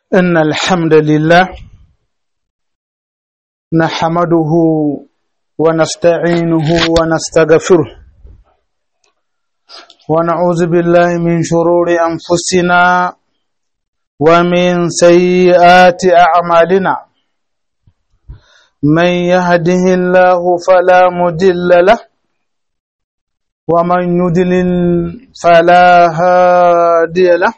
إن الحمد لله نحمده ونستعينه ونستغفره ونعوذ بالله من شرور أنفسنا ومن سيئات أعمالنا من يهده الله فلا مضل له ومن يضلل فلا هادي له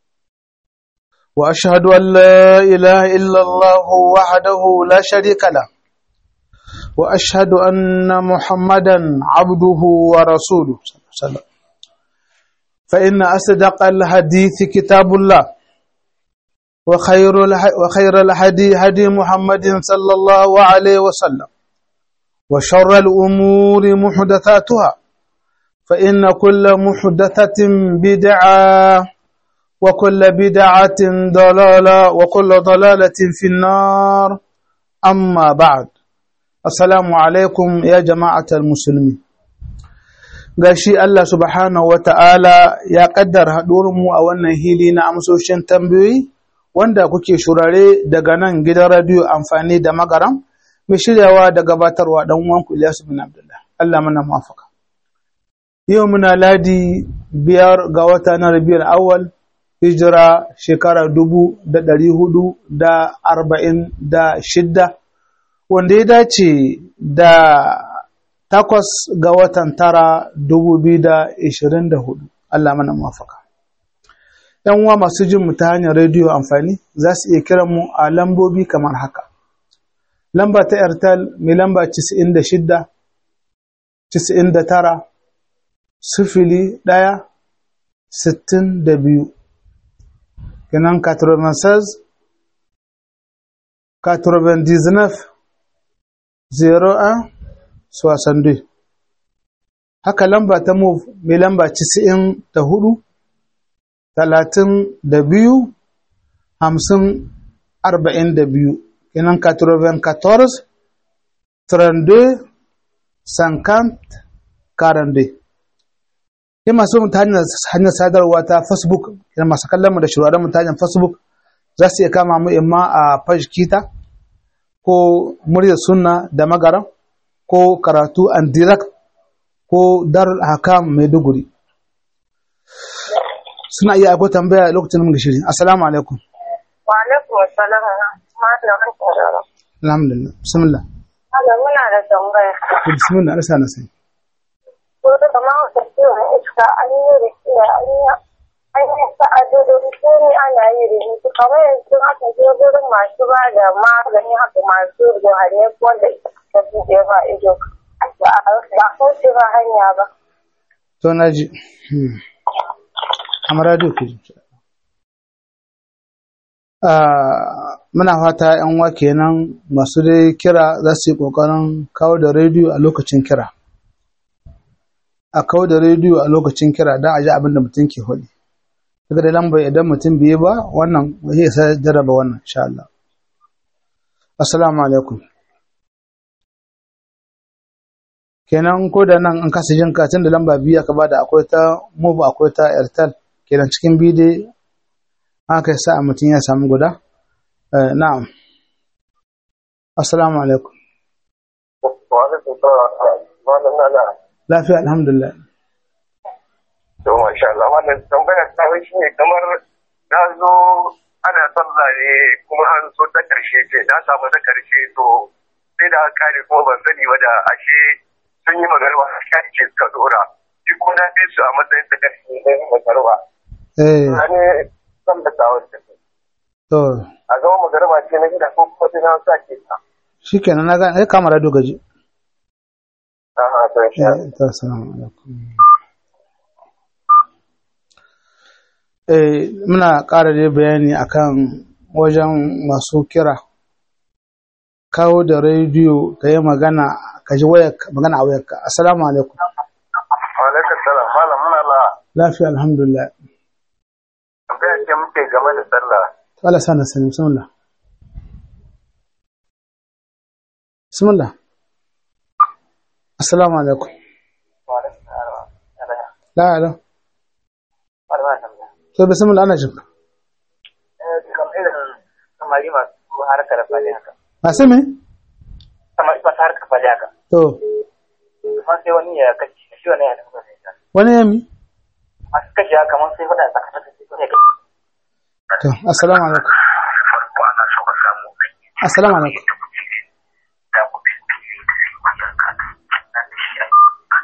وأشهد أن لا إله إلا الله وحده لا شريك له وأشهد أن محمدا عبده ورسوله صلى الله عليه وسلم فإن أصدق الحديث كتاب الله وخير وخير الهدي هدي محمد صلى الله عليه وسلم وشر الأمور محدثاتها فإن كل محدثة بدعة وكل بدعة ضلالة وكل ضلالة في النار أما بعد السلام عليكم يا جماعة المسلمين gashi Allah subhanahu wa ta'ala ya ƙaddar mu a wannan hili na amsoshin tambayoyi wanda kuke shurare daga nan gidan radiyo amfani da magaram mai shiryawa da gabatarwa ɗan uwanku Ilyasu bin Abdullah Allah mana muwafaka yau muna ladi biyar ga wata na Rabiul Awwal hijira shekara dubu da ɗari hudu da arba'in da shidda wanda ya dace da takwas ga watan tara dubu biyu da ishirin da hudu Allah mana mafaka. ‘Yan uwa masu jin mu ta hanyar rediyo amfani za su iya kiran mu a lambobi kamar haka. Lamba ta Airtel mai lamba cisa'in da shidda, cisa'in da tara, sifili ɗaya, sittin da biyu. kenan 96 99 01 62 haka lamba ta move mai lamba 94 32 50 42 kenan 94 32 50 42 sai masu mu ta hanyar sadarwa ta facebook yana masu kallon mu da shirwaran mu ta hanyar facebook za su iya kama mu imma a page kita ko muryar sunna da magaran ko karatu and direct ko darul hakam maiduguri suna iya aiko tambaya lokacin mun shiri assalamu alaikum wa alaikum assalam alhamdulillah bismillah Allah muna da tambaya bismillah Allah sana sai ko da kamar wata ciwon iska an yi rikiya an yi an yi sa'adodin komi ana yi rubutu kamar yanzu aka je gurin masu ba da magani haka masu ruhane wanda ta buɗe ba ido ba a kauce ba hanya ba. to na ji amma radio ke ji muna fata yan wa kenan masu dai kira za su yi ƙoƙarin kawo da rediyo a lokacin kira a kawo da rediyo a lokacin kira don a ji abin da mutum ke faɗi daga da lamba idan mutum biye ba wannan zai sa jarraba wannan insha Allah assalamu alaikum kenan ko da nan an kasa jin katin da lamba biyu aka bada akwai ta move akwai ta airtel kenan cikin biyu dai aka sa mutum ya samu guda na'am assalamu alaikum wa alaikum salam lafiya alhamdulillah to masha Allah wannan tambayar ta shi ne kamar na zo ana sallah ne kuma an so ta karshe ce na samu ta karshe to sai da aka kare kuma ban sani ba da ashe sun yi magarba a shi ce suka dora shi ko na fi su a matsayin ta karshe ne magarba eh ne san da ta wata to a zama magarba ce na gida ko kuma sai na sa ke ta shikenan na ga ai kamar radio gaji a'a to insha Allah eh to assalamu alaikum eh muna ƙara dai bayani akan wajen masu kira kawo da rediyo ka yi magana ka ji wayar magana a wayarka assalamu alaikum wa alaikum salam malam muna la lafiya alhamdulillah tambayar ce muke game da sallah to Allah sana sani bismillah bismillah assalamu alaikum wa alaikum salam la ala to bismillah ana jinka kamar irin samari masu harkar fali haka masu me samari masu harkar fali haka to kuma sai wani ya kashe shi wani ya nufa sai ta wani yami masu kashe haka kamar sai faɗa tsakanin sai wani ya kashe to assalamu alaikum farko ana so ka samu aiki assalamu alaikum da ku bi wannan kaka na da shi a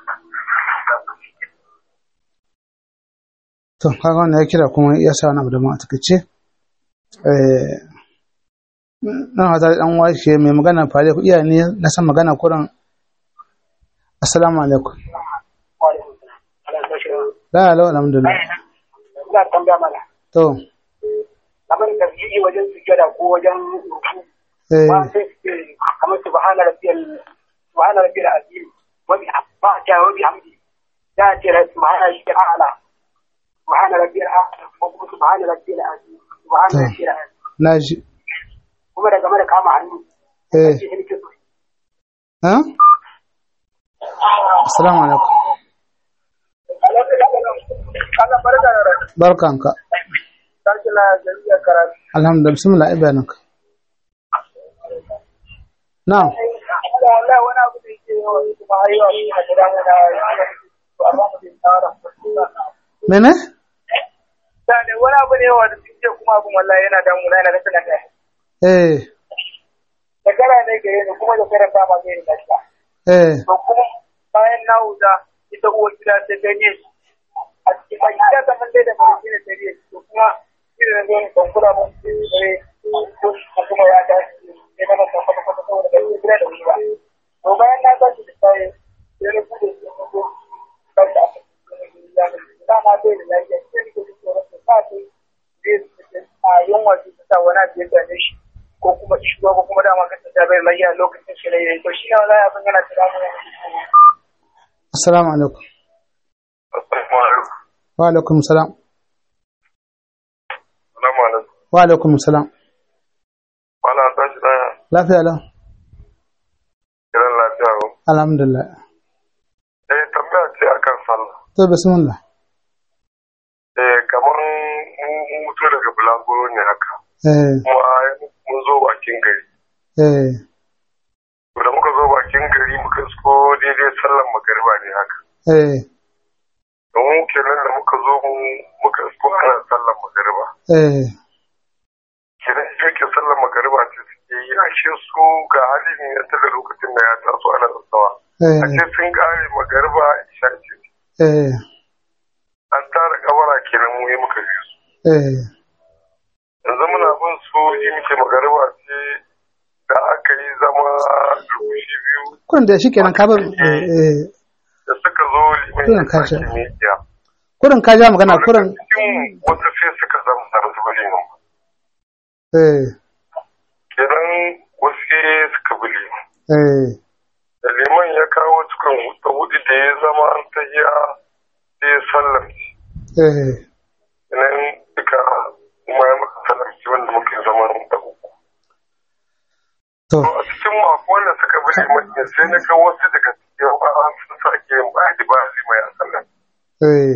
to kaga wannan ya kira kuma ya sa wani abu da mu a takaice eh na hada dan washe mai magana fare ku iya ne na san magana kuran assalamu alaikum la la alhamdulillah ina tambaya mana to kamar tarjihi wajen sujjada ko wajen ruku eh ba sai su ce kamar subhana rabbiyal subhana rabbiyal azim wa bi ba ta wa bi hamdi da ce subhana rabbiyal a'la subhana rabbiyal a'la ko kuma subhana rabbiyal azim subhana To. rabbiyal azim naji kuma da game da kama hannu eh shi ne ke so ha assalamu alaikum Allah barka da rai barkanka sarki na jami'ar karatu alhamdulillah bismillah ibadanka na'am Allah Allah wani abu da yake yawan kuma ayyuka ne a gida na amma mutum tsara mene da wani abu ne wanda suke kuma abin wallahi yana damuna yana da sanar da eh da kara ne gare ni kuma da kara ba ma zai yi lafiya eh to kuma bayan na huta ita uwar gida ta ganye a cikin mai gida ta man dai da mai gina ta riye to kuma irin da zai ban kula mun ce bare ko kuma ya ta ne na masa kwata kwata saboda bai gida da wuri ba to bayan na tashi da sai sai na bude su ko ko ba ta da ma dai da lafiya sai ni ko tsoron ta sa ta zai a yunwa su ta sa wani abu ya gane shi ko kuma ishuwa ko kuma dama kasa ta bai lafiya lokacin shi ne to shi ne wala abin yana tunanin assalamu alaikum Assalamu alaikum. wa alaikum salam Assalamu alaikum. wa alaikum salam Wala an tashi daya lafiya lau kiran lafiya ko. alhamdulillah Eh tambaya ce akan sallah. to bismillah Eh kamar mun mutu daga bulaguro ne haka. eh Kuma mun zo bakin gari. eh To da muka zo bakin gari muka isko daidai sallan magariba ne haka. eh Don kenan da muka zo mu muka isko ana sallan magariba. eh Kenan ita ke sallan magariba ce suke yi ashe su ga halin ya ta da lokacin da ya taso ana tsawa. eh Ashe sun kare magariba isha ce. eh An tara kabara kenan mu yi muka bi su. eh yanzu muna bin su yi muke magariba ce da aka yi zama rukushi biyu kun da shi kenan ka bar eh eh da suka zo liman Kurin ya kashe. sake miƙiya. kurin ka ja magana kurin Cikin wasu sai suka zama da su bali nan. eh Kenan wasu sai suka bi liman. eh Da liman ya kawo cikin hudu hudu da ya zama an ta yi sai ya sallamci. eh Kenan duka kuma ya maka sallamci wanda muke zama da uku. to To a cikin mako wanda suka bi liman ne sai na ga wasu daga cikin an sun sake yin ba ba liman ya sallamci. eh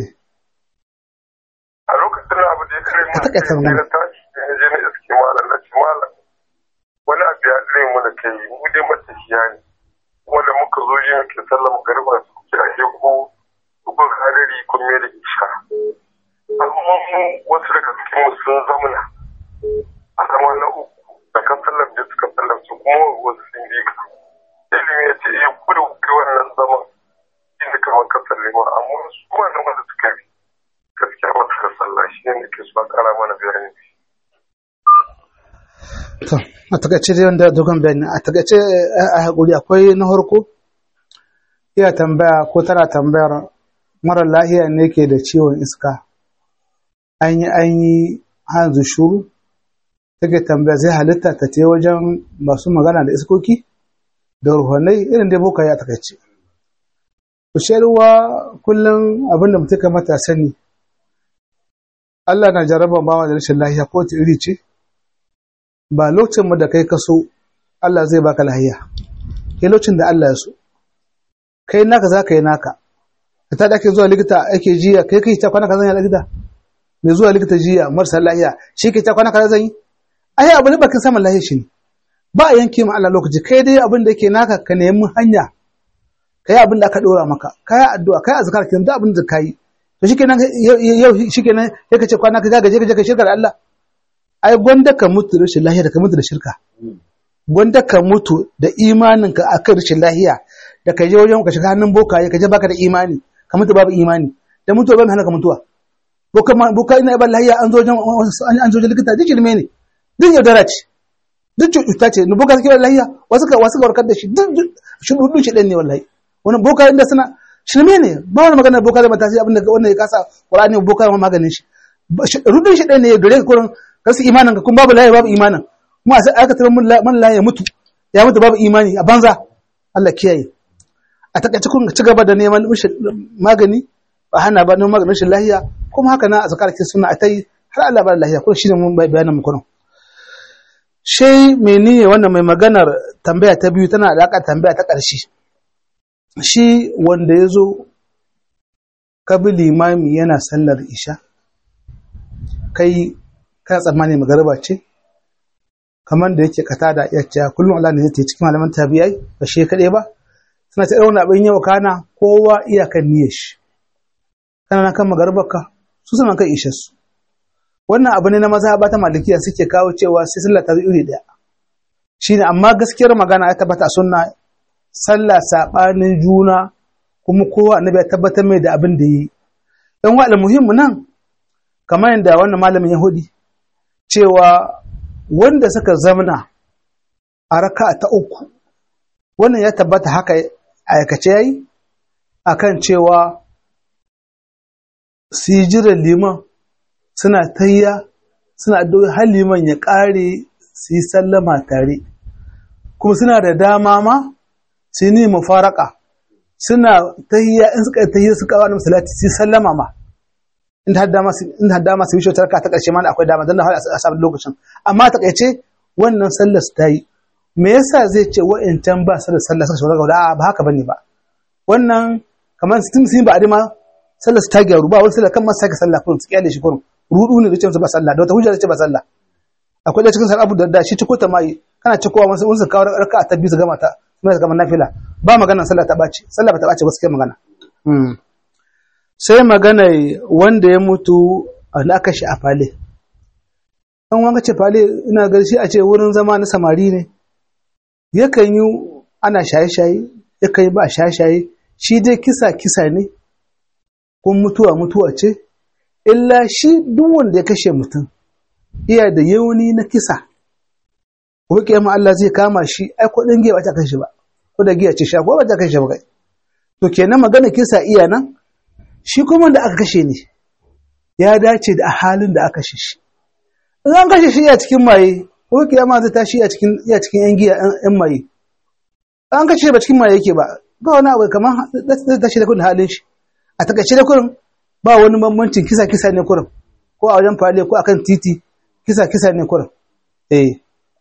a lokacin da abu da ya kare mun Ka taƙaita sai magana. na tashi sai na je na iske malam na ce malam wani abu ya tsire mu da kai mu dai matafiya ne kuma da muka zo yin ke sallama garba su kuke a ke ko kun hadari kun mai da isha amma mu wasu daga cikin mu sun zamana a zama na uku da kan sallam da suka sallam su kuma wasu sun bi ka ilimi ya ce ya kudu kai wannan zaman inda kamar ka sallama amma su wannan wanda suka bi gaskiya ba su da sallah shi ne ke so a kara mana bayani to a takaice dai wanda dogon bayani a takaice a hakuri akwai na harko iya tambaya ko tana tambayar mara lahiya ne ke da ciwon iska an yi an yi hanzu shuru take tambaya zai halitta ta ce wajen masu magana da iskoki da ruhanai irin dai boka ya takaice ruwa kullum abinda mutum kamata sani Allah na jarraba bawa da rashin lahiya ko ta iri ce ba lokacin mu da kai kaso Allah zai baka lahiya kai lokacin da Allah ya so kai naka za ka yi naka ka ta ake zuwa likita ake jiya kai kai ta kwana ka zan yi likita mai zuwa likita jiya marasa lahiya shi ke ta kwana ka zan yi ai abu ne bakin samun lahi shi ne ba a yanke ma Allah lokaci kai dai abin da yake naka ka nemi hanya kai abin da aka dora maka kai addu'a kai azkar kin da abin da kai to shikenan yau shikenan sai ka ce kwana ka gaje ka je ka shirka da Allah ai gwanda ka mutu da rashin lahiya da ka mutu da shirka gwanda ka mutu da imanin ka akan rashin lahiya da ka je wajen ka shiga hannun bokaye ka je baka da imani ka mutu babu imani da mutuwa ban hana ka mutuwa boka boka ina ban lahiya an zo wajen an zo wajen likita duk ilme ne duk yaudara ce duk cuta ce ni boka suke lahiya wasu ka wasu ka warkar da shi duk shi dudu shi ɗan ne wallahi wani boka inda suna shirme ne ba wani magana boka da matasi abinda wannan ya kasa qur'ani boka ma maganin shi rudin shi ɗan ne gare ka kurin kasu imanin ka kun babu lahiya babu imanin kuma sai aka tarar man lahiya mutu ya mutu babu imani a banza Allah kiyaye a takaice kun ci gaba da neman magani ba hana ba neman maganin shi lahiya kuma haka na a zakarkin suna a ta yi har Allah ba da lahiya kuma shi ne mun bayanin mu kurin shi meniye wannan mai maganar tambaya ta biyu tana alaƙa tambaya ta ƙarshe shi wanda ya zo kabi limami yana sallar isha kai kana tsammani magariba ce kamar da yake kata da iya cewa kullum Allah ne zai ta cikin malaman tabiyai ba shi kaɗai ba suna ta irin abin yau kana kowa iyakan niyyar shi kana kan magaribar ka su suna kan ishar su wannan abu ne na mazhaba ta malikiya suke kawo cewa sai sallah ta iri daya shine amma gaskiyar magana ya tabbata sunna sallah sabanin juna kuma kowa annabi ya tabbatar mai da abin da yi dan wa muhimmu nan kamar yadda wannan malamin yahudi cewa wanda suka zamana a raka ta uku wannan ya tabbata haka aikace yayi akan cewa sijiran liman suna tayya suna addu'o'i har liman ya ƙare su yi sallama tare kuma suna da dama ma su yi mufaraka suna tayya in suka tayya suka wani salati su yi sallama ma inda har dama su inda har dama su yi shotar ka ta ƙarshe ma akwai dama dan har a samu lokacin amma ta kaice wannan sallar su ta yi me yasa zai ce wa'ancan ba su da sallah suka shawara ga ba haka bane ba wannan kamar sun sun ba a dima sallar su ta gyaru ba wani sallar kan masu sake sallah kurum su kyale shi kurum rudu ne da ce ba sallah da wata hujja da ce ba sallah akwai da cikin sar abu da shi ciko ta mai kana cikowa wasu wasu kawo raka ta biyu su gama ta kuma su gama nafila ba magana sallah ta bace sallah ba ta bace ba su kai magana sai magana wanda ya mutu da aka shi a fale an wanga ce fale ina ga shi a ce wurin zama na samari ne yakan yi ana shaye-shaye yakan yi ba shaye-shaye shi dai kisa kisa ne kun mutuwa mutuwa ce illa shi duk wanda ya kashe mutum iya da yauni na kisa ko kiyama Allah zai kama shi ai ko dan giya ba ta kashe ba ko da giya ce sha ko ba ta kashe ba kai to kenan magana kisa iya nan shi kuma da aka kashe ne ya dace da halin da aka kashe shi in an kashe shi iya cikin maye ko kiyama zai tashi a cikin iya cikin yan giya yan maye an kashe ba cikin maye yake ba ba wani abu kamar zai tashi da kudin halin shi a takaice da kurin ba wani bambancin kisa kisa ne kurin ko a wajen fale ko akan titi kisa kisa ne kurin eh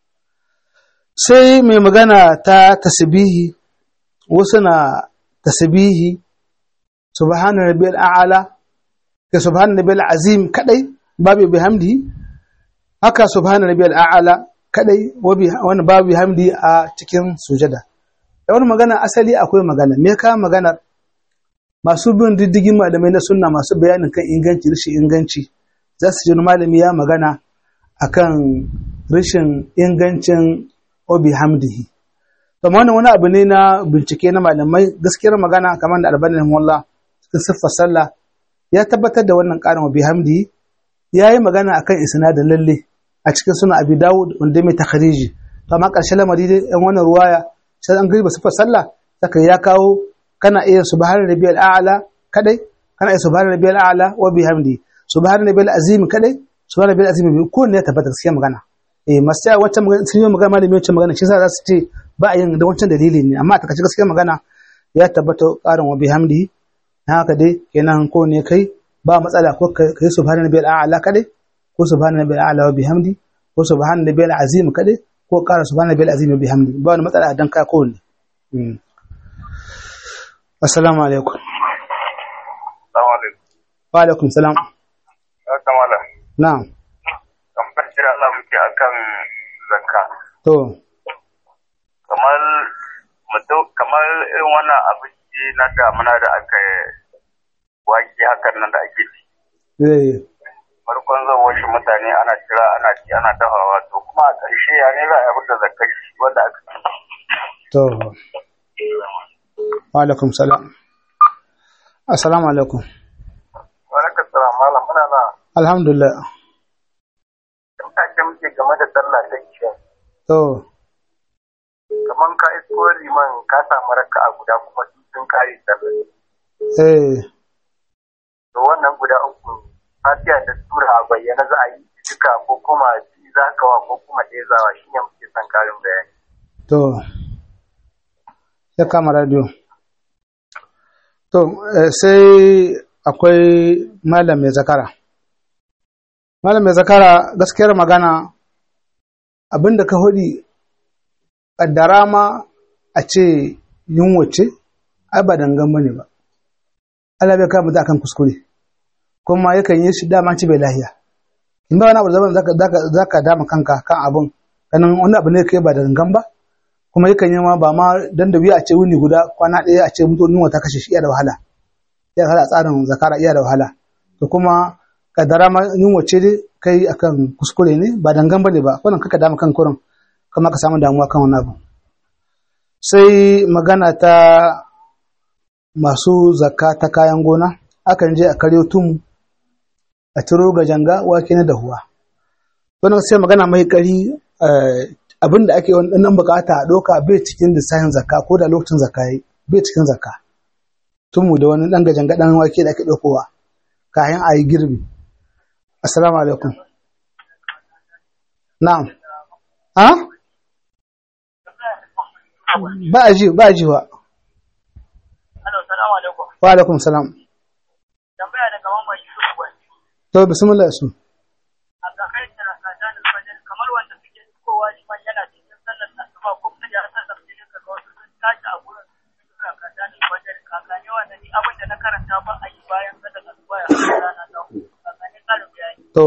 sai mai magana ta tasbihi wasu na tasbihi subhana rabbiyal a'la ka subhana rabbiyal azim kadai babu bihamdi haka subhana rabbiyal a'la kadai wani babu bihamdi a cikin sujada da wani magana asali akwai magana me ka magana masu bin diddigin malamai na sunna masu bayanin kan inganci rashin inganci za su ji malami ya magana akan rashin ingancin obi hamdihi amma wannan wani abu ne na bincike na malamai gaskiyar magana kamar da albani rahimahullah cikin siffar sallah ya tabbatar da wannan karin obi hamdihi ya yi magana akan isnadin lalle a cikin suna abi dawud wanda mai takhariji to amma ƙarshen lamari dai yan wannan ruwaya sai an gariba siffar sallah saka ya kawo kana iya subhana rabbiyal a'la kadai kana iya subhana rabbiyal a'la wa bihamdi subhana rabbiyal azim kadai subhana rabbiyal azim ko ne ya tabbata gaskiya magana eh masu ya wancan magana sun yi magana malami wancan magana shi yasa za su ce ba a yin da wancan dalili ne amma ta kace gaskiya magana ya tabbata karin wa bihamdi na haka dai kenan ko ne kai ba matsala ko kai subhana rabbiyal a'la kadai ko subhana rabbiyal a'la wa bihamdi ko subhana rabbiyal azim kadai ko ƙara subhana rabbiyal azim wa bihamdi ba wani matsala dan ka ko ne Assalamu alaikum. Assalamu alaikum. Wa alaikum salam. Ya kamala. Na'am. Tambayar shi Allah muke shi akan zakka to kamar mutum kamar irin wannan abinci na damuna da aka wake hakan nan da ake ci eh farkon zawon shi mutane ana kira ana ci ana dafawa to kuma a ƙarshe ya ne za a yi da zakkar shi wanda aka to wa alaikum salam assalamu alaikum Baraka salam malam muna na alhamdulillah take muke game da sallah ta isha to kamar ka isko liman ka samu raka a guda kuma sun kare sallah eh to wannan guda uku fatiha da sura a bayyana za a yi duka ko kuma ji za ka wa ko kuma ɗaya zawa shi ne muke son karin bayani to ya kama radio to eh, sai akwai malam mai zakara malam mai zakara gaskiyar magana abinda ka hudi kaddara ma a ce yunwa ce ai ba dangan bane ba Allah bai kama akan kuskure kuma yakan yi shi dama ci bai lahiya in ba wani abu da zaman zaka zaka zaka dama kanka kan abun ganin wani abu ne kai ba da dangan ba kuma yakan yi ma ba ma dan da biya a ce wuni guda kwana ɗaya a ce mutum yunwa ta kashe shi iya da wahala iya da wahala tsarin zakara iya da wahala to kuma kaddara ma yunwa ce dai kai akan kuskure ne ba dangan bane ba wannan kaka dama kan kurin kuma ka samu damuwa kan wani abu sai magana ta masu zakka ta kayan gona akan je a karyo tumu a ciro ga janga wake na dahuwa wannan sai magana mai kari abin da ake wannan bukata a doka bai cikin lissafin zakka ko da lokacin zakka yi bai cikin zakka tumu da wani dan gajanga dan wake da ake dokowa kayan a yi girbi assalamu alaikum na'am ha ba a ji ba a ji wa Alo, salamu alaikum. wa alaikum salam Tambaya daga Mamman Yusuf Gwai. to bismillah su A kakar da kadan alfajir kamar wanda suke kowa liman yana cikin sallar asuba ko kuma ya sallar cikin ka wasu sun tashi a gurin suna kadan alfajir kakane wanda ni abin da na karanta ba a yi bayan sallar asuba ya rana ta hudu. Kakane karin bayani. to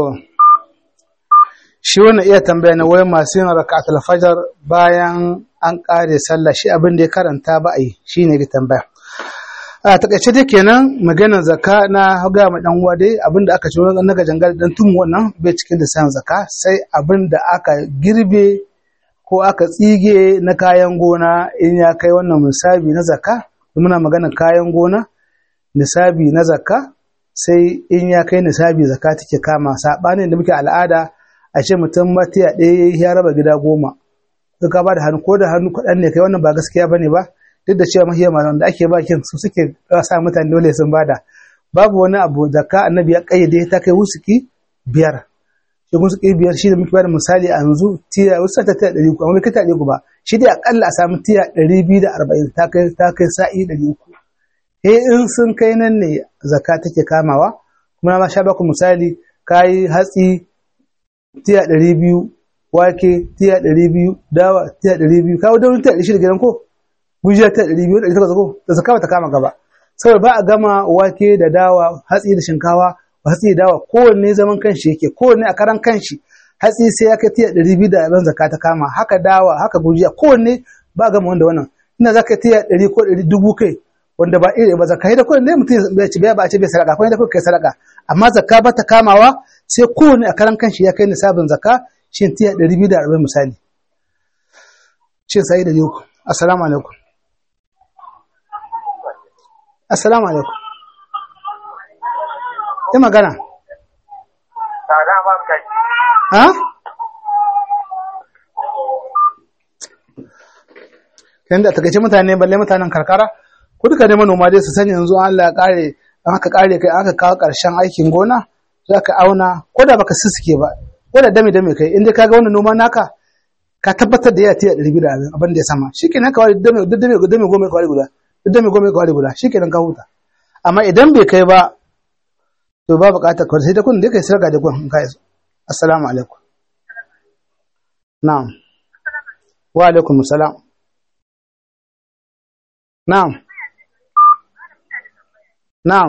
shi wannan iya tambaya na wai masu yin raka'atul fajar bayan an kare sallah shi abin da ya karanta ba a yi shine ga tambaya a takaice dai kenan maganar zakka na ga ma dan uwa dai abin da aka ci na gajangar dan tun wannan bai cikin da san zakka sai abin da aka girbe ko aka tsige na kayan gona in ya kai wannan misabi na zakka muna maganar kayan gona nisabi na zakka sai in ya kai nisabi zakka take kama sabanin da muke al'ada a ce mutum matiya ɗaya ya raba gida goma ka ba da hannu ko da hannu kaɗan ne kai wannan ba gaskiya bane ba duk da cewa mahiyar malaman da ake ba kin su suke sa mutane dole sun bada babu wani abu zakka annabi ya kayyade ta kai wusuki biyar shi wusuki biyar shi da muke bada misali a yanzu tiya wasu ta tiya ɗari uku amma bai kai ta ɗari uku ba shi dai akalla a samu tiya ɗari biyu da arba'in ta kai ta kai sa'i ɗari uku he in sun kai nan ne zakka take kamawa kuma na ma sha baku misali kayi hatsi tiya ɗari biyu wake tiya ɗari biyu dawa tiya ɗari biyu kawo daurin tiya ɗari shida gidan ko gujiya ta ɗari biyu ɗari takwas ko da zakka ba ta kama gaba saboda ba a gama wake da dawa hatsi da shinkawa hatsi da dawa kowanne zaman kanshi yake kowanne a karan kanshi hatsi sai ya kai tiya ɗari biyu da abin zakka ta kama haka dawa haka gujiya kowanne ba a gama wanda wannan ina za ka tiya ɗari ko ɗari dubu kai wanda ba iri ba zakka da kowanne mutum ya ci ba a ce bai sadaka ko da kai sadaka amma zakka ba ta kamawa sai kowanne a karan kanshi ya kai nisabin zakka shin tiya ɗari biyu da arba'in misali shin sai da uku assalamu alaikum assalamu alaikum yi magana Tsada ba ka ha kan da takaice mutane balle mutanen karkara ko duka dai manoma dai su sani yanzu Allah ya kare an aka kare kai aka kawo karshen aikin gona za ka auna ko da baka sisuke ba ko da dame dame kai inda ka ga wannan noma naka ka tabbatar da ya tiya ɗari biyu da abin da ya sama shi kenan ka wari dame dame dame goma ka wari guda dame goma ka wari guda shi kenan ka huta amma idan bai kai ba to ba buƙatar kawai sai da kun da kai sarka da kun in ka iso assalamu alaikum na'am wa alaikum salam na'am na'am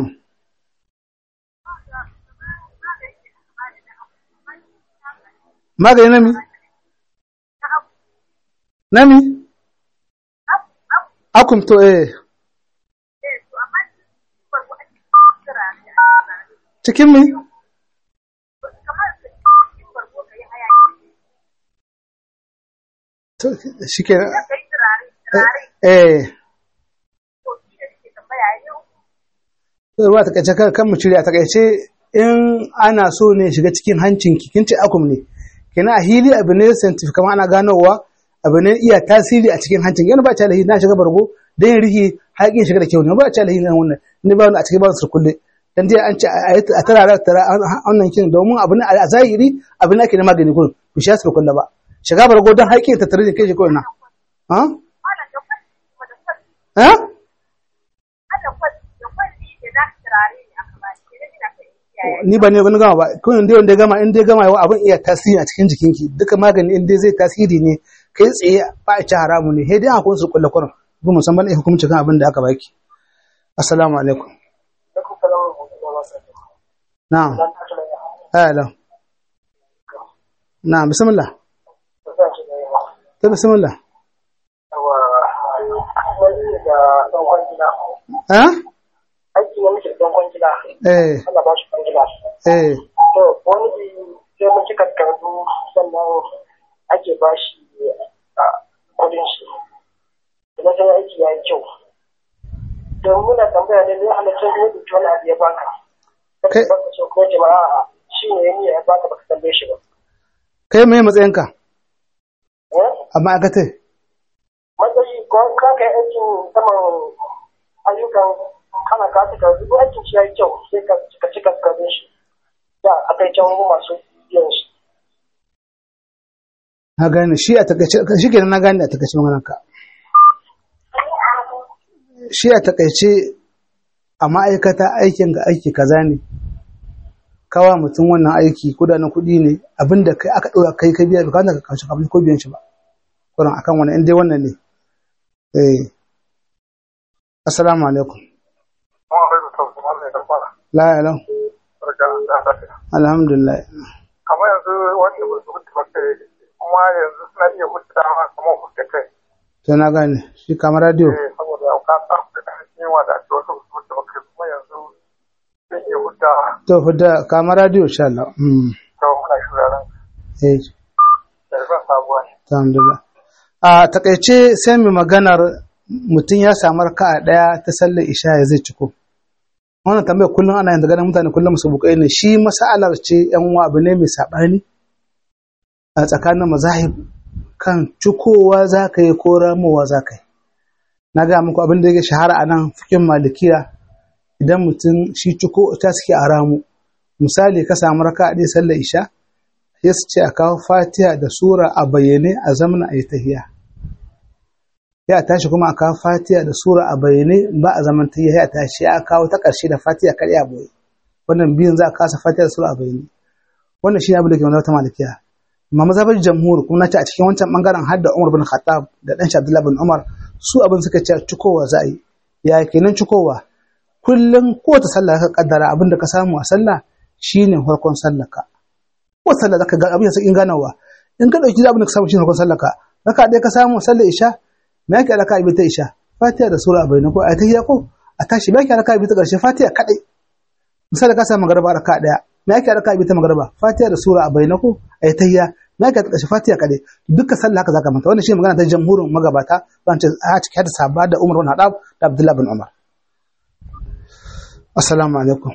magani nami nami akum to eh cikin mi to shi ke eh ruwa ta kace kan mu cire a takaice in ana so ne shiga cikin hancin ki kin ce akum ne kina a hili abu ne scientific kamar ana ganowa abu ne iya tasiri a cikin hancin yana ba ta lahi na shiga bargo dan yin rihi haƙin shiga da kyau ne ba ta lahi na wannan ne ba a cikin ba su kulle dan dai an ce a tara tara wannan kin domin abu ne a zahiri abu ne ake na magani gurin ku shi su kulle ba shiga bargo dan haƙin ta tare da kai shi kawai na ha ha ni ba ne wani gama ba kun dai wanda ya gama in dai gama yawa abin iya tasiri a cikin jikinki duka magani in dai zai tasiri ne kai tsaye ba a ci haramu ne sai dai akwai su kulle kurin ba musamman ai hukunci kan abin da aka baki assalamu alaikum na'am ala na'am bismillah ta bismillah ha aiki ne muke don kwangila. eh Allah ba shi kwangila. eh To wani bi sai mun cika karatu sannan ake ba shi kudin shi. Idan sai aiki ya yi kyau. Don muna tambaya ne zai halaccin da yadda wani abu ya baka. Kai- Baka ce ko jama'a shi ne ya niyya ya baka baka tambaye shi ba. kai mai matsayinka Eh? a ma'aikatai Matsayi ko ka kai aikin saman ayyukan kana ka cika duk aikin shi ya yi kyau sai ka cika cika kudin shi. Da a kai can masu biyan shi. na gane shi a takaice shi kenan na gane a takaice maganar ka shi a takaice a ma'aikata aikin ga aiki kaza ne kawa mutum wannan aiki kudanin kuɗi ne abinda kai aka ɗora kai ka biya bukatan ka kawo kafin ko biyan shi ba kuran akan wannan in dai wannan ne eh assalamu alaikum Kuma bai da tausu Allah ya karfara. la ilaha Barka da lafiya. alhamdulillah Kamar yanzu wanda ba su hutu ba kai kuma yanzu suna iya hutu dama kamar hutu kai. to na gane shi kamar radio Eh, saboda ka samu da ƙarfin yawa da ake wasu su hutu ba kai kuma yanzu zai iya hutawa. to fudda kamar radio insha Allah mm To muna shiraren eh da zan sabuwa ne. alhamdulillah a takaice sai mu maganar mutum ya samu raka'a daya ta sallar isha ya zai ciko wannan tambayar kullum ana yin ganin mutane kullum su bukai ne shi masalar ce yan uwa abu ne mai sabani a tsakanin mazahib kan cikowa za ka yi ko ramowa za ka yi na ga muku abin da yake shahara a nan fikin malikiya idan mutum shi ciko ta suke a ramu misali ka samu raka'a ɗaya sallar isha sai su ce a kawo fatiha da sura a bayyane a zamana a yi tahiya ya tashi kuma a kawo fatiha da sura a bayyane ba a zaman tahiya ya tashi ya kawo ta ƙarshe da fatiha kar ya boye wannan biyun za a kasa fatiha da sura a bayyane wannan shi ne abin da ke wani wata malikiya amma mazhabar jamhur kuma na ce a cikin wancan bangaren har da Umar bin Khattab da dan shi Abdullah bin Umar su abin suka ce cikowa za a yi ya kenan cikowa kullum kowace sallah ka kaddara abin da ka samu a sallah shine farkon sallah ka ko sallah zaka ga abin sai in ganawa in ka dauki abin da ka samu shine farkon sallah ka raka dai ka samu sallar isha me yake raka ibi ta isha fatiha da sura bayyana ko ayatayya ko a tashi me yake raka ibi ta karshe fatiha kadai misali ka samu magarba raka daya me yake raka ibi ta magarba fatiha da sura a bayyana ko ayatayya me yake ta karshe fatiha kadai duka sallah haka zaka manta wannan shi magana ta jamhurin magabata zan ce a cikin hadisi sabba da Umar bin Khattab da Abdullah bin Umar assalamu alaikum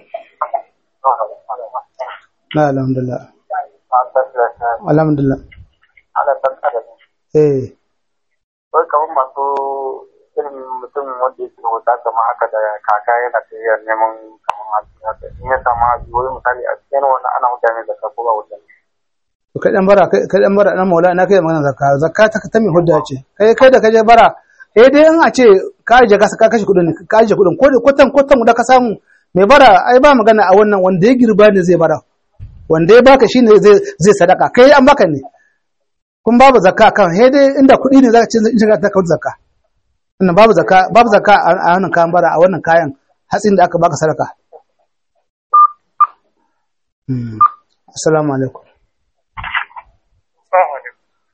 la alhamdulillah alhamdulillah Ana san kada ne. eh Wai kamar masu irin mutum wanda yake wuta kamar haka da kaka yana tafiyar neman kamar hatsi haka. In ya samu hatsi wai misali a cikin wannan ana mutane da ka ko ba wutan. to kai dan bara kai dan bara dan maula na kai magana zakka zakka ta ta mai hudda ce kai kai da kaje bara eh dai in a ce ka je ka ka kashe kudin ka kashe kudin ko kwatan kwatan da ka samu mai bara ai ba magana a wannan wanda ya girba ne zai bara wanda ya baka shine zai zai sadaka kai an baka ne kun babu zakka kan he dai inda kuɗi ne zaka ce in shiga ta kawo zakka wannan babu zakka babu zakka a wannan kayan bara a wannan kayan hatsin da aka baka sadaka assalamu alaikum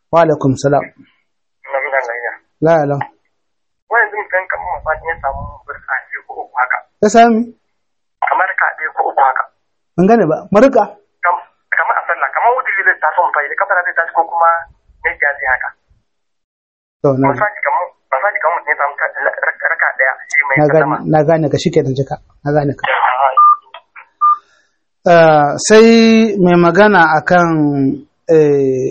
wa alaikum salam na muna lafiya la la wani yanzu mutum kamar mafaɗi ya samu burka ɗaya ko uku haka ya sami kamar ka ɗaya ko uku haka ban gane ba marika Kam- kamar a sallah kamar wuce zai taso mu faɗi kafa zai tashi ko kuma ne ya zai haka to na misali kamar misali kamar mutum ya samu ka- raka raka ɗaya shi mai na gane sallama na gane ka shikenan jika na gane ka Ah, sai mai magana akan eh,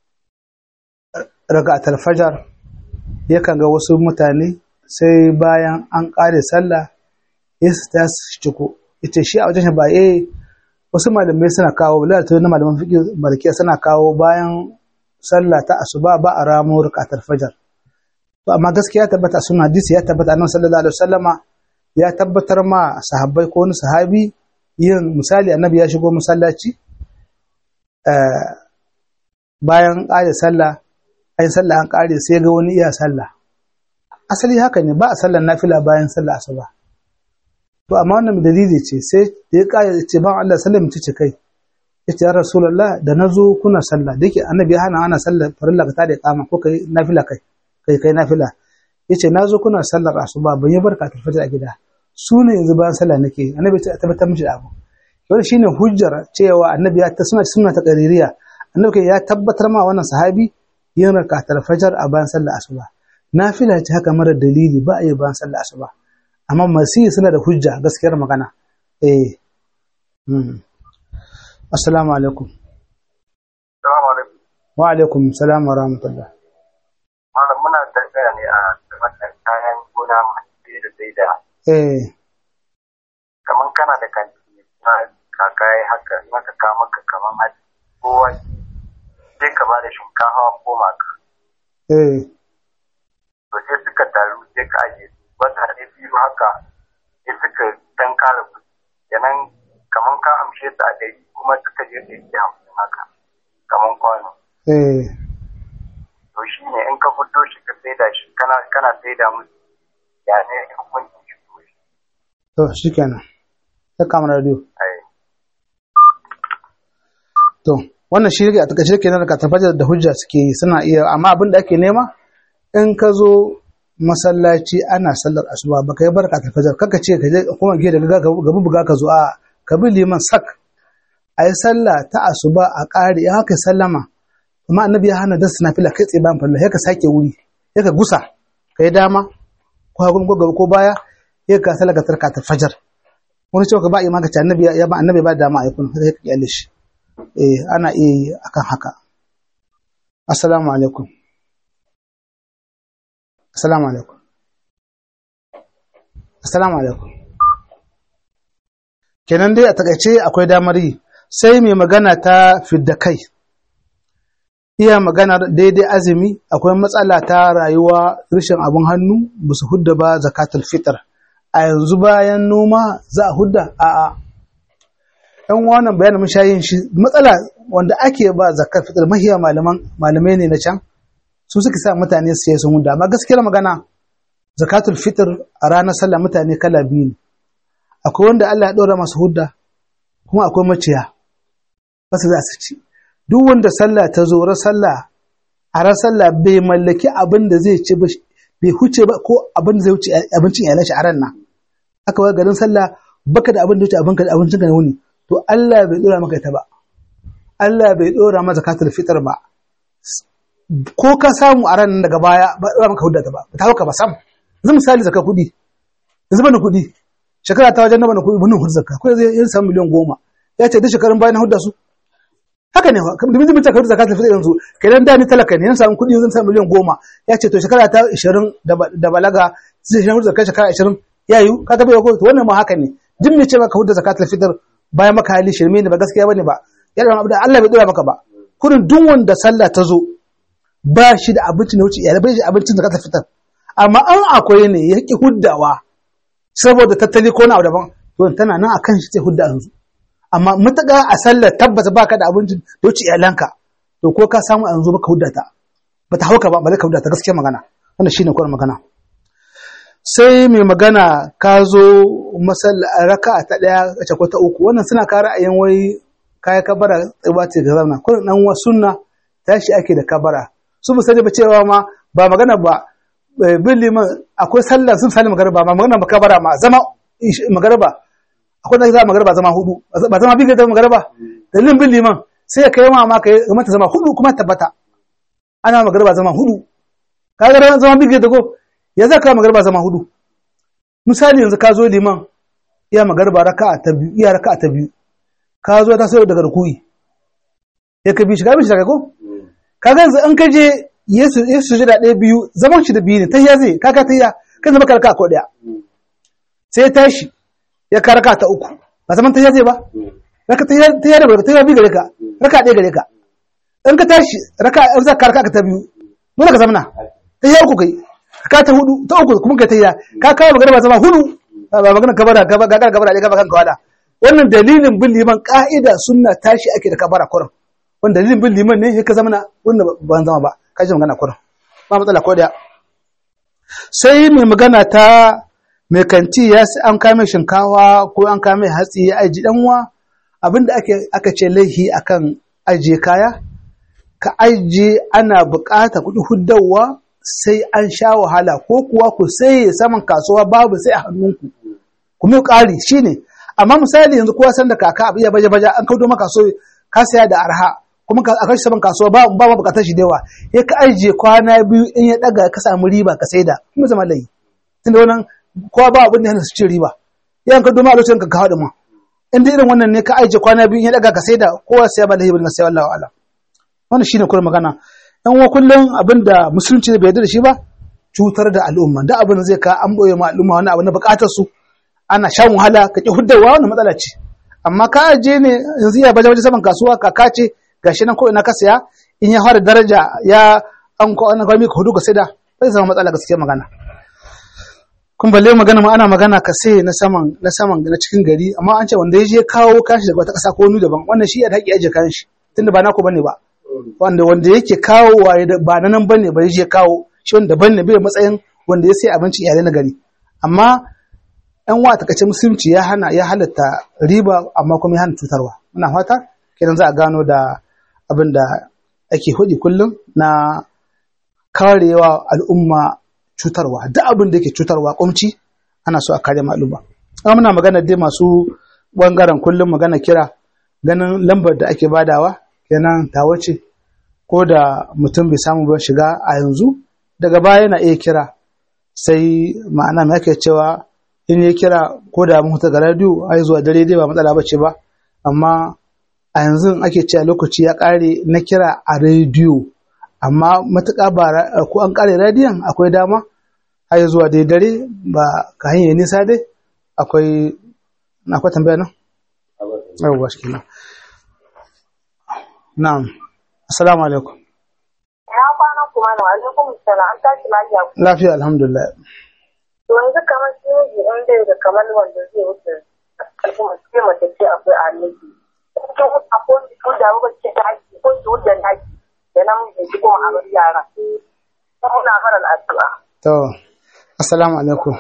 raka'atul fajar yakan ga wasu mutane sai bayan an ƙare sallah ya su ta su ciko ita shi a wajen shi ba eh wasu malamai suna kawo lalata na malaman fiƙi malikiya suna kawo bayan sallah ta asuba ba a ramo raka'atul fajar to amma gaskiya ya tabbata a sunan hadisi ya tabbata annabi sallallahu alaihi wasallama ya tabbatar ma sahabbai ko wani sahabi yin misali annabi ya shigo masallaci eh, bayan ƙare sallah ai sallah an ƙare sai ga wani iya sallah asali haka ne ba a sallar nafila bayan sallah asuba to amma wannan dalili ce sai da ya ƙare ya ce ban Allah sallar mace ce kai ya ce ya rasulullah da na zo kuna sallah da yake annabi ya hana ana sallar farilla ka tada kama ko kai nafila kai kai kai nafila ya ce na zo kuna sallar asuba ban yi barka ta fita a gida su ne yanzu bayan sallah nake annabi ya tabbatar mishi da abu wani shine hujjar cewa annabi ya ta suna suna ta qaririya annabi kai ya tabbatar ma wannan sahabi yin rakatar fajar a bayan sallah asuba nafila ce haka mara dalili ba a yi bayan sallah asuba amma masu suna da hujja gaskiyar magana eh mm. assalamu alaikum Salamu alaikum. wa alaikum salam wa rahmatullah Malam muna tafiya ne a wannan kayan gona masu da sai da eh kamar kana da kanti na kakaye haka maka ka maka kamar hatsi ko wani sai ka ba da shinkafa ko maka eh to sai suka taru sai ka aje su wata ne biyu haka sai suka dan kara kuɗi kenan kamar ka amshe su a ɗari kuma suka je ɗari da hamsin haka kamar kwano eh to shi ne in ka fito shi ka saida shi kana kana saida musu ya ne hukuncin shi ko shi to shikenan ta kama radio ai To, wannan shi a takaice kenan da tabbatar da hujja suke yi suna iya amma abin da ake nema in ka zo masallaci ana sallar asuba baka yi barka ta fajar kaka ce ka je kuma gida ga gaba buga ka zo a ka bi liman sak a yi sallah ta asuba a ƙari in haka sallama amma annabi ya hana dasu nafila kai tsaye bayan farilla ka sake wuri ya ka gusa ka yi dama ko hagun ko gaba ko baya ya ka sallar ka tarka ta fajar wani cewa ka ba imama ka ce annabi ya ba annabi ba dama a yi kun sai ka kyale shi eh ana iya yi akan haka assalamu alaikum assalamu alaikum assalamu alaikum kenan dai a takaice akwai damar yi sai mai magana ta fidda kai iya magana daidai azumi akwai matsala ta rayuwa rashin abin hannu ba su hudda ba zakatul fitr a yanzu bayan noma za a hudda a'a ɗan wannan bayanin mun sha yin shi matsala wanda ake ba zakar fitar mahiya malaman malamai ne na can su suka sa mutane su sun hudda amma gaskiyar magana zakatul fitr a ranar sallah mutane kala biyu ne akwai wanda Allah ya ɗora masu hudda kuma akwai maciya wasu za su ci duk wanda sallah ta zo ran sallah a ran sallah bai mallaki abin da zai ci ba bai huce ba ko abin da zai wuce abincin iyalan shi a ran nan aka wai garin sallah baka da abin da wuce abinka da abincin ka na wuni to Allah bai dora maka ita ba Allah bai dora maka zakatul fitr ba ko ka samu a ran daga baya ba dora maka hudda ta ba ta hauka ba sam yanzu misali zakka kudi yanzu bani kudi shekara ta wajen na bani kudi bani hudda zakka ko zai yin samu miliyan goma ya ce duk shekarun bayan hudda su haka ne ba kamar da mutum ka hudda zakatul fitr yanzu kenan da ni talaka ne yan samu kudi yanzu samu miliyan goma ya ce to shekara ta 20 da balaga zai shi hudda zakka shekara 20 yayu ka tabbata ko to wannan ma haka ne duk mai ce maka hudda zakatul fitr bayan maka hali shirme ne ba gaskiya bane ba yana abu da Allah bai dora maka ba kurin duk wanda sallah ta zo ba shi da abinci ne wuce iyalai bai shi abincin da ka fitar amma an akwai ne ya ki huddawa saboda tattali ko na abu daban to tana nan akan shi sai hudda yanzu amma mutaka a sallar tabbata baka da abincin da wuce iyalanka to ko ka samu yanzu baka hudda ta bata hauka ba ba ka hudda ta gaskiya magana wannan shine kuwar magana sai mai magana ka zo raka ta ɗaya a ko ta uku wannan suna kara a yan wai kaya kabara tsiba ce ga zauna kuma dan wa sunna tashi ake da kabara su mu sani ba cewa ma ba magana ba eh, bin liman akwai sallah sun sani magana ba magana ba kabara ma zama ish- magana ba akwai da za magana ba zama hudu ba zama bi ga zama magana ba dalilin bin liman sai ka yi ma ma ka yi mata zama hudu kuma tabbata ana magana ba zama hudu ka ga zama bi ga dago ya za ka magana ba zama hudu misali yanzu ka zo liman iya magarba raka'a ta biyu iya raka'a ta biyu ka zo ta sayo daga rukui ya ka bi shi ka bi shi daga ko ka ga yanzu an ka je yesu yesu jira ɗaya biyu zaman shi da biyu ne ta ya zai ka ka ta ya kan zama ka raka'a ko ɗaya sai ya tashi ya ka raka'a ta uku ba zaman ta ya zai ba raka ta ya ta ya da barka ta ya bi gare ka raka'a ɗaya gare ka in ka tashi raka'a in za ka raka'a ta biyu dole ka zamana ta ya uku kai ka ta hudu ta uku kuma ka ta ya ka kawo magana ba zama hudu ba magana kabara gaba ga kabara ne gaba kan kawada wannan dalilin bin liman ka'ida sunna tashi ake da kabara kurin wannan dalilin bin liman ne sai ka zama na wannan ban zama ba ka ji magana kurin ba matsala ko da sai mai magana ta mai kanti ya sai an kame shinkawa ko an kame hatsi ya aji danwa abinda ake aka ce laihi akan ajiye kaya ka ajiye ana bukata kuɗi huddawa sai an sha wahala ko kuwa ku sai saman kasuwa babu sai a hannunku kuma ƙari shi ne amma misali yanzu kowa san da kaka abu ya baje baje an kaudo maka so ka saya da arha kuma ka aka shi saman kasuwa ba ba ma bukatar shi da yawa ya ka ajiye kwana biyu in ya daga ka samu riba ka saida kuma zama layi tunda wannan kowa ba abin da yana su ci riba yan ka doma a lokacin ka kawo da ma in dai irin wannan ne ka ajiye kwana biyu in ya daga ka saida kowa sai ba lahi bin sai wallahi ala wannan shine kuma magana yan wa kullum abinda musulunci bai yarda da shi ba cutar da al'umma da abin da zai ka an boye ma al'umma wani abu na bukatar su ana shan wahala ka ki huddawa wannan matsala ce amma ka aje ne yanzu ya baje baje saman kasuwa kaka ce gashi nan ko ina ka saya in ya fara daraja ya an ko an kwami ka hudu ka saida bai zama matsala gaskiya magana kun balle magana ma ana magana ka sai na saman na saman na cikin gari amma an ce wanda ya je kawo kashi daga wata kasa ko wani daban wannan shi ya da haƙi aje kayan shi tunda ba naku bane ba wanda wanda yake kawo waye ba na nan bane ba ya je kawo shi wanda daban ne bai matsayin wanda ya sai abincin iyalai na gari amma ‘yan wa takaice musulunci ya hana ya halatta riba amma kuma ya hana cutarwa muna fata kenan za a gano da abin da ake hudi kullum na karewa al'umma cutarwa duk abin da yake cutarwa kumci ana so a kare ma al'umma amma muna magana dai masu bangaren kullum magana kira ganin lambar da ake badawa kenan ta wace ko da mutum bai samu ba shiga a yanzu daga baya yana iya kira sai ma'ana mai ake cewa in ya kira ko da mun ga radio ai zuwa dare dai ba matsala bace ba amma a yanzu ake cewa lokaci ya kare na kira a rediyo amma matuƙa ba ko an kare radiyon akwai dama har zuwa dai dare ba ka hanyar nisa dai akwai na akwai tambaya nan yawwa shi kenan na'am assalamu alaikum Ya kwana kuma na alaikum salam an tashi lafiya. lafiya alhamdulillah To yanzu kamar shi miji in bai da kamar wanda zai wuce al'umma sai mace ce akwai annabi. Cikin wuta ko ki tuda ba ce ta haƙi ko ki wuce haƙi da namiji ki kuma a bar yara. Muna mara addu'a. to assalamu alaikum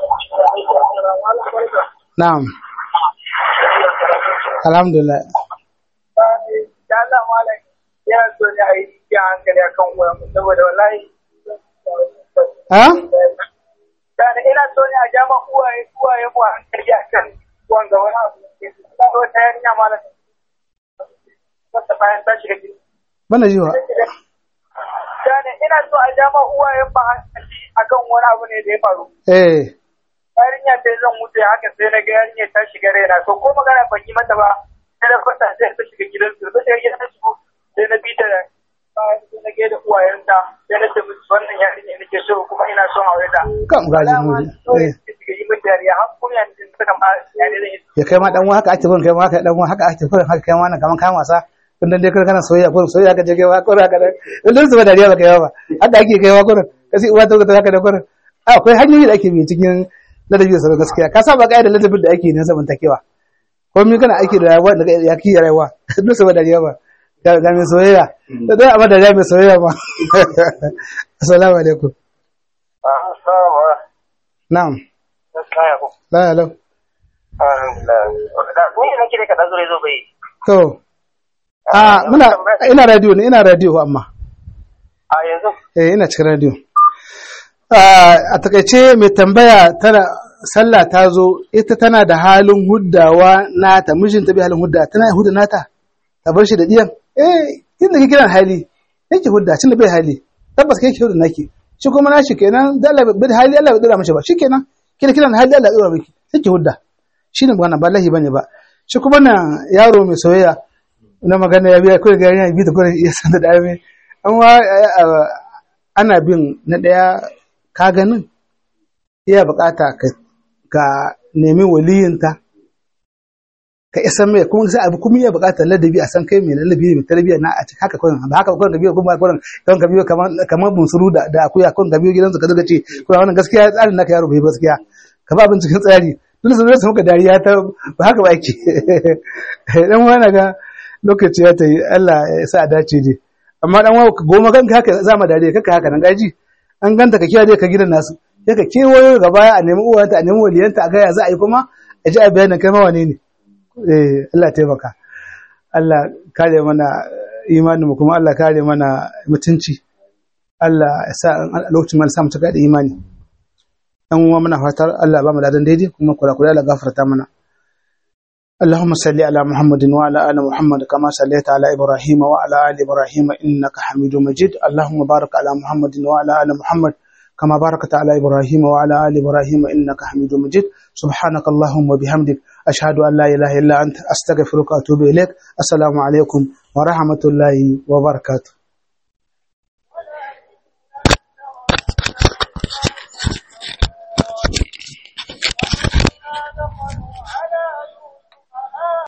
na'am alhamdulillah Da Allah malam yana so ne a yi iya hankali akan wuyan saboda wallahi ha da ina so ne a jama uwaye uwaye mu a hankali akan wanga wani abu da ke da wata yarinya malam wata bayan ta shiga gida bana jiwa da ina so a jama uwaye mu a hankali akan wani abu ne da ya faru eh yarinya sai zan wuce haka sai na ga yarinya ta shiga raina to ko magana ban yi mata ba sai na fata sai ta shiga gidan su sai ya ta shigo sai na bi ta bayan sai na ga da uwayenta sai na ce musu wannan yarinya nake so kuma ina son aure ta kam gaji mu eh shiga yi min dariya har kuma yanzu suka ma yare zan yi ya kai ma dan uwa haka ake gurin kai ma haka dan uwa haka ake gurin haka kai ma nan kaman kayan wasa kun dan dai kana soyayya gurin soyayya ka je kai wa gurin haka dan dan su ba dariya ba kai ba haka ake kai wa gurin kasi uwa ta ta haka da gurin akwai hanyoyi da ake bi cikin ladabi da sauran gaskiya ka saba kai da ladabin da ake ne zamantakewa ko mi kana aiki da rayuwa da ya ki rayuwa duk su ba dariya ba ga ga mai soyayya da dai amma dariya mai soyayya ba assalamu alaikum na'am la la to a muna ina radio ne ina radio amma a yanzu eh ina cikin radio a takaice mai tambaya tana sallah ta zo ita tana da halin huddawa nata mijinta bai halin hudda tana hudda nata ta bar shi da diyan eh inda kike kiran hali yake hudda tunda bai hali tabbas kai ke hudda naki shi kuma nashi kenan da Allah bai hali Allah bai dora mishi ba shikenan kina kiran hali Allah ya dora miki sai ki hudda shine magana ba lahi bane ba shi kuma nan yaro mai soyayya na magana ya biya kawai ga yana bi da kawai ya san da dame amma ana bin na daya ka ganin iya bukata ka ka nemi waliyinta ka isa mai kuma sai abu kuma iya bukatar ladabi a san kai mai ladabi mai tarbiyya na a cikin haka kawai ba haka kawai ka biyo kuma kawai kan ka biyo kamar kamar bunsuru da da akuya kawai ka biyo gidansu ka daga ce kuma wannan gaskiya tsarin naka yaro bai gaskiya ka ba abin cikin tsari dole sai zai muka dariya ta ba haka ba yake dan wani ga lokaci ya tayi Allah ya sa a dace dai amma dan wani goma kanka haka za mu dariya kaka haka nan gaji an ganta ka kiyaye ka gidan nasu sai ka kewayo gaba a nemi uwanta a nemi waliyanta a ga ya za a yi kuma a ji a bayanin kai ma wane ne eh Allah taimaka Allah kare mana imanin mu kuma Allah kare mana mutunci Allah ya sa a lokacin mana samu cika da imani dan uwa muna fatar Allah ba mu ladan daidai kuma kula kula Allah gafarta mana اللهم صل على محمد وعلى ال محمد كما صليت على ابراهيم وعلى ال ابراهيم انك حميد مجيد اللهم بارك على محمد وعلى ال محمد كما باركت على ابراهيم وعلى ال ابراهيم انك حميد مجيد سبحانك اللهم وبحمدك اشهد ان لا اله الا انت استغفرك واتوب اليك السلام عليكم ورحمه الله وبركاته